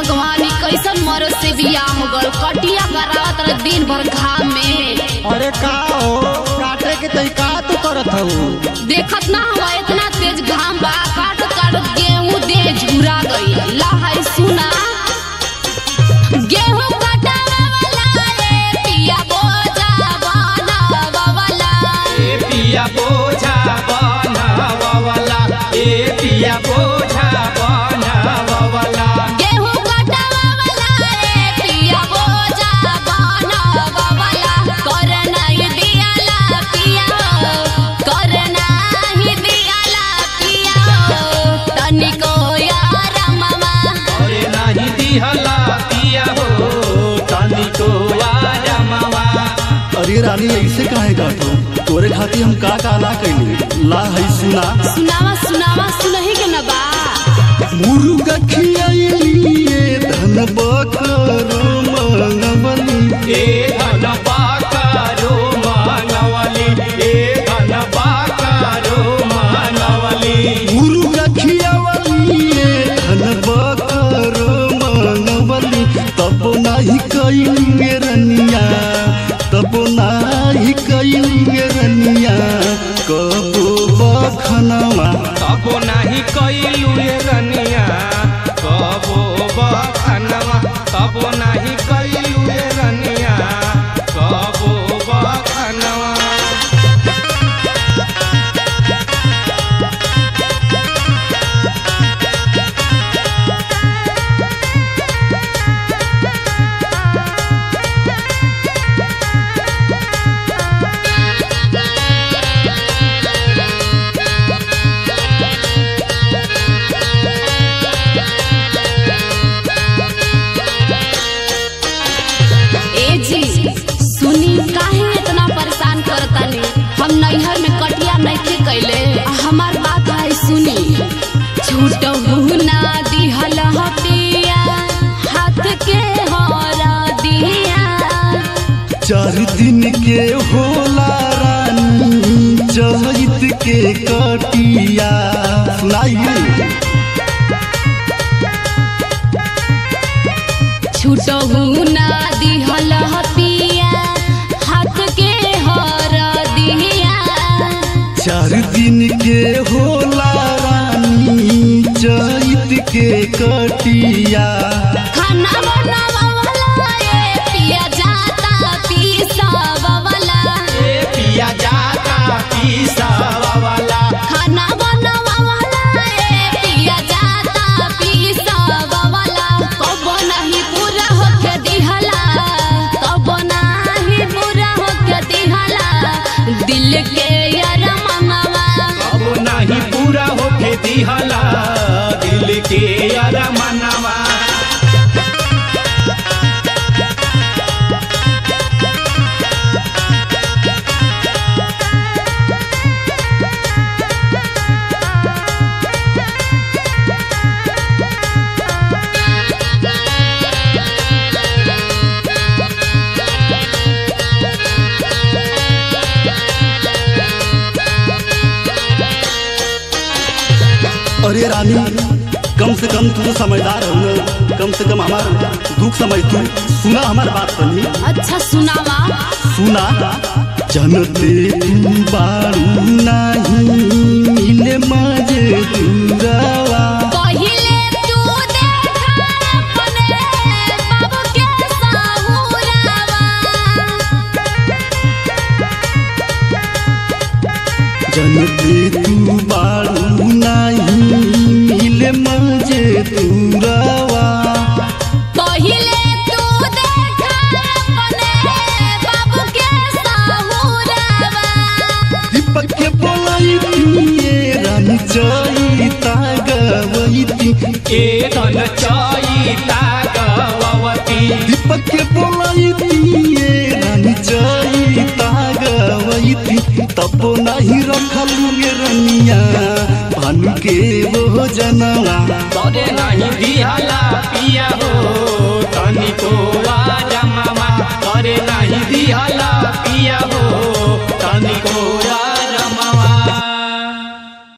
भगवान ई कैसन मरद से बियाह हो गल कटिया करावत रहे दिन भर घाम में अरे का हो काटे के तई का तू करत हऊ देखत ना हुआ इतना तेज घाम बा काट काट गेहूं दे झुरा गई लहाई सुना गेहूं कटावे वाला रे पिया बोझा बनावा वाला ए पिया बोझा बनावला ए पिया बोझा बनावला गेहूं कटावे वाला रे पिया बोझा बनावा वाला कर नहीं दियाला पिया कर नहीं दियाला पिया तनिको यार मामा अरे नाही दिहला पिया हो तनिको आजा मामा अरे रानी ऐसे काहे काटो तोरे खातिर हम का का ना कैली ला है सुना सुनावा सुनावा सुनही के न बा मुर्गा खियाइलिए धन बकरो मंगवली ए धन पाकारो मानवली ए धन पाकारो मानवली मुर्गा खियावलिए धन बकरो मंगवली तब नाही कैलिए रनिया तब नाही कैलिए रनिया कबो बखनवा कबो नाही कैलू ये रनिया कबो बखनवा कबो नाही कैलू ये रनिया कबो बखनवा ए जी सुनी काहे इतना परेशान करतानी हम नैहर में कटिया नइखे कैले आ हमार बात है सुनी छूटहु ना दिहल हटिया हाथ के हरा दिया चार दिन के होला रानी चहित के कटिया सुनाइए छूटहु ना दिहल हटिया हाथ के हरा दिया चार दिन के होला रानी चहित के कटिया खाना बनावा वाला ए पिया जाता पीसावा वाला ए पिया जाता पीसावाला खाना बनावा वाला ए पिया जाता पीसावा वाला कब नहीं पूरा होके दिहला कब नहीं पूरा होके दिहला दिल के यार मनवा कबो नाही पूरा होके दिहला दिल के अरमनवा अरे रानी कम से कम तू तो समझदार हो ना कम से कम हमार दुख समझ तू सुना हमार बात सुनी अच्छा सुनावा सुना जनते तू बारू नाही मिले मजे दूरावा पहिले तू देखा अपने बाबू के साहुरावा जनते तू बारू नाही मिले मजे दूरावा पहिले तू देखा अपने बाबू के साहुरावा दीपक के बोलाई ये रानी चैता गवैती ए धन चैता गवती दीपक के बोलाई ये रानी चैता गवैती तब नहीं रखलू ये रनिया भानु के वो जनवा तोरे नहीं दिहला पिया हो तनिको आजा मामा तोरे नहीं दिहला पिया हो तनिको